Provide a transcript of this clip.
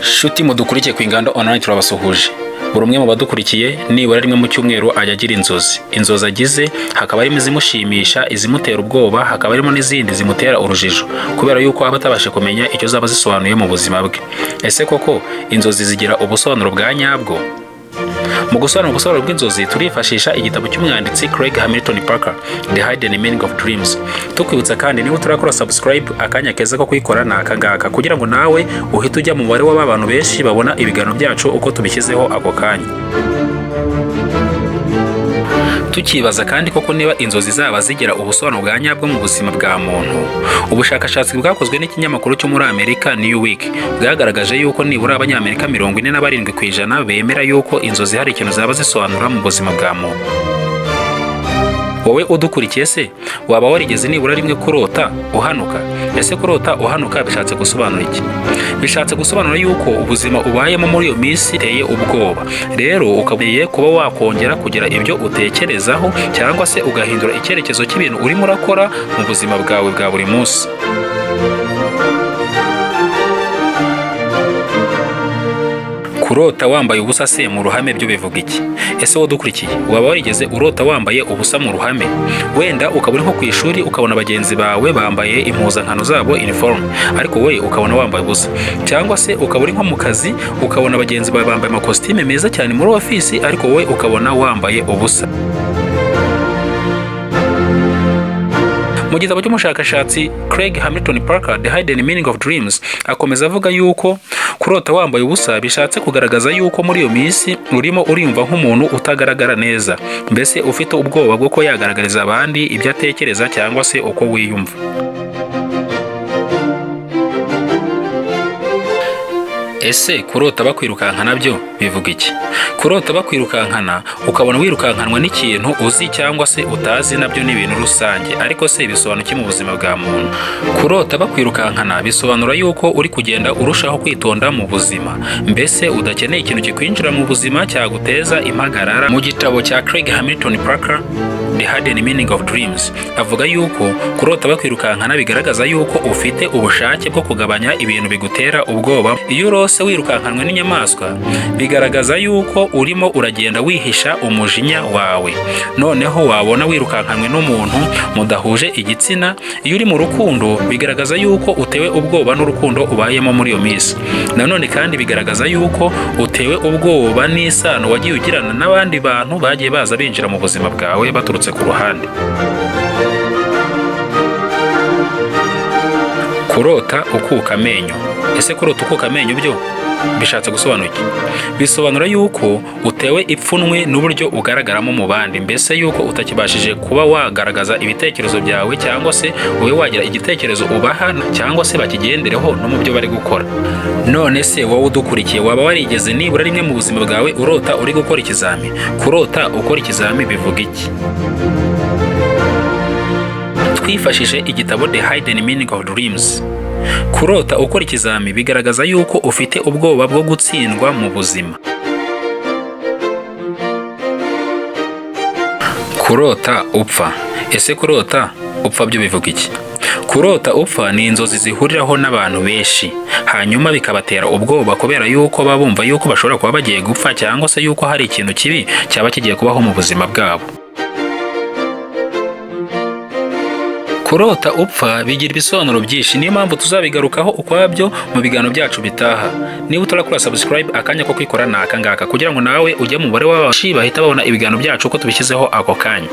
shuti mudukurikiye ku inganda online turabasuhuje buri umwe mu badukurikiye nibura rimwe mu cyumweru ajya agira inzozi inzozi agize hakaba harimo izimushimisha izimutera ubwoba hakaba harimo n'izindi zimutera urujijo kubera yuko aba atabasha kumenya icyo zaba zisobanuye mu buzima bwe ese koko inzozi zigira ubusobanuro bwa nyabwo mu gusobanura ubusobanuro bw'inzozi turifashisha igitabo cy'umwanditsi Craig Hamilton Parker The Hidden Meaning of Dreams tukwibutsa kandi niba utarakora subscribe akanya keza ko kuyikora ni aka ngaka kugira ngo nawe uhite ujya mu mubare w'abantu benshi babona ibiganiro byacu uko tubishyizeho ako kanya tukibaza kandi koko niba inzozi zaba zigira ubusobanuro bwa nyabwo mu buzima bwa muntu ubushakashatsi bwakozwe n'ikinyamakuru cyo muri amerika new week bwagaragaje yuko nibura abanyamerika mirongo ine na barindwi ku ijana bemera yuko inzozi hari ikintu zaba zisobanura mu buzima bwa muntu wowe udukurikiye se waba warigeze nibura rimwe kurota uhanuka ese kurota uhanuka bishatse gusobanura iki bishatse gusobanura yuko ubuzima ubayemo muri iyo minsi iteye ubwoba rero ukabuye kuba wakongera kugira ibyo utekerezaho cyangwa se ugahindura icyerekezo cy'ibintu urimo urakora mu buzima bwawe bwa buri munsi kurota wambaye ubusa se mu ruhame byo bivuga iki ese wowe udukurikiye waba warigeze urota wambaye ubusa mu ruhame wenda ukaba uri nko ku ishuri ukabona bagenzi bawe bambaye impuzankano zabo iniforume ariko wowe ukabona wambaye ubusa cyangwa se ukaba uri nko mu kazi ukabona bagenzi bawe bambaye amakositime meza cyane muri ofisi ariko wowe ukabona wambaye ubusa mu gitabo cy'umushakashatsi Craig Hamilton Parker The Hidden Meaning of Dreams akomeza avuga yuko kurota wambaye ubusa bishatse kugaragaza yuko muri iyo minsi urimo uriyumva nk'umuntu utagaragara neza mbese ufite ubwoba bwo ko yagaragariza abandi ibyo atekereza cyangwa se uko wiyumva ese kurota bakwirukankana nabyo bivuga iki kurota bakwirukankana ukabona wirukankanwa n'ikintu uzi cyangwa se utazi nabyo ni ibintu rusange ariko se bisobanura iki mu buzima bwa muntu kurota bakwirukankana bisobanura yuko uri kugenda urushaho kwitonda mu buzima mbese udakeneye ikintu kikwinjira mu buzima cyaguteza impagarara mu gitabo cya Craig Hamilton Parker The Hidden Meaning of Dreams avuga yuko kurota bakwirukankana bigaragaza yuko ufite ubushake bwo kugabanya ibintu bigutera ubwoba iyo urose wirukankanwe n'inyamaswa bigaragaza yuko urimo uragenda wihisha umujinya wawe noneho wabona wirukankanwe n'umuntu mudahuje igitsina iyo uri mu rukundo bigaragaza yuko utewe ubwoba n'urukundo ubayemo muri iyo minsi nanone kandi bigaragaza yuko utewe ubwoba n'isano wagiye ugirana n'abandi bantu bagiye baza binjira mu buzima bwawe baturutse ku ruhande kurota ukuka amenyo ese kurota ukuka amenyo byo bishatse gusobanura iki bisobanura yuko utewe ipfunwe n'uburyo ugaragaramo mu bandi mbese yuko utakibashije kuba wagaragaza ibitekerezo byawe cyangwa se ube wagira igitekerezo ubaha cyangwa se bakigendereho no mu byo bari gukora none se wowe udukurikiye waba warigeze nibura rimwe mu buzima bwawe urota uri gukora ikizami kurota ukora ikizami bivuga iki twifashishije igitabo The Hidden Meaning of Dreams kurota ukora ikizami bigaragaza yuko ufite ubwoba bwo gutsindwa mu buzima kurota upfa ese kurota upfa byo bivuga iki kurota upfa ni inzozi zihuriraho n'abantu benshi hanyuma bikabatera ubwoba kubera yuko baba bumva yuko bashobora kuba bagiye gupfa cyangwa se yuko hari ikintu kibi cyaba kigiye kubaho mu buzima bwabo kurota upfa bigira ibisobanuro byinshi niyo mpamvu tuzabigarukaho ukwabyo mu biganiro byacu bitaha niba utarakora subscribe akanya ko kwikora ni akangaka kugira ngo nawe ujye mu mubare w'abantu bahita babona ibiganiro byacu uko tubishyizeho ako kanya